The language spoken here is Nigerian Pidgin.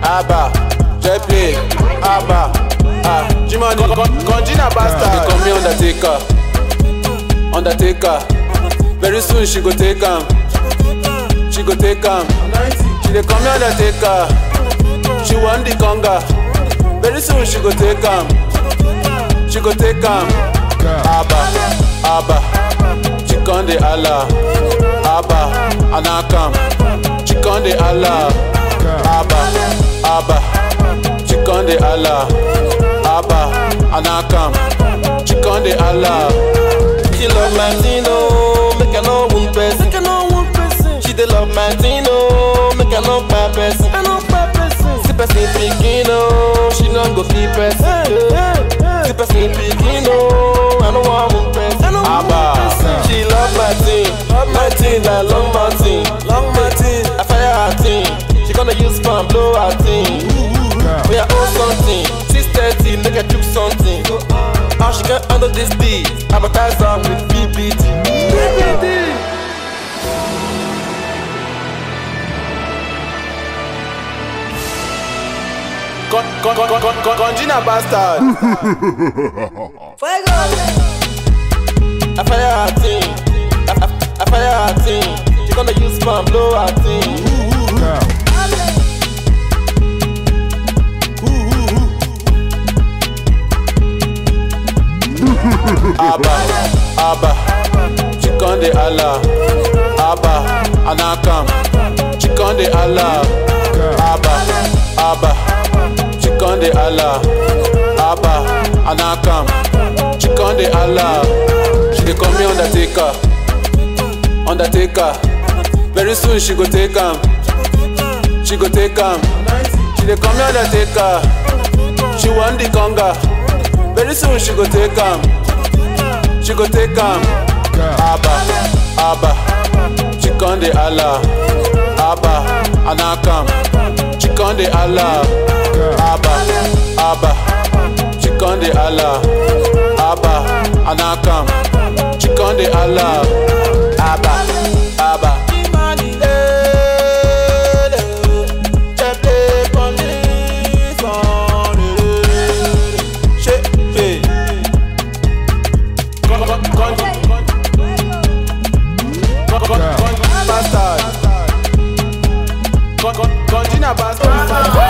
Abba, Jepley, Abba, ah, Jimani, Conjina Bastard. They call me Undertaker, Undertaker. Very soon she go take am, she go take am. She dey call me Undertaker, she want the conga. Very soon she go take am, she go take am. Abba, Abba, she con dey Allah. Abba, Anakam, she con dey Allah. Abba, Abba, she con dey Allah. Abba, Anakam, she con dey Allah. She love Latino, make I know one person. Make I know one person. She dey love Latino, make I know bad person. I know bad person. See person picking oh, she no go fit person. See person picking oh, I know want one person. Abba. She love Martin, love Martin like long Martin, long Martin. I fire her thing, she gonna use fan blow her thing. We are own something, six thirty, make her chook something. How she can handle this beat? Advertise her with BBT. BBT. Con, con, con, con, con, Conjina Bastard. I fire her thing, I, I, I fire her thing. She gonna use fan blow her thing. Abba, Abba, she con dey Allah. Abba, Anakam, she con dey Allah. Abba, Abba, she con dey Allah. Abba, Anakam, she con dey Allah. She dey call me Undertaker, Undertaker. Very soon she go take am, she go take am. She dey call me Undertaker, she want the conga. Very soon she go take am. She go take am. Abba, Abba, she con dey Allah. Abba, Anakam, she con dey Allah. Abba, Abba, she con dey Allah. Abba, Anakam, she con dey Allah. Abba, Abba. Con- con- con- con- con- con- Bastard. Con- con- Conjina Bastard.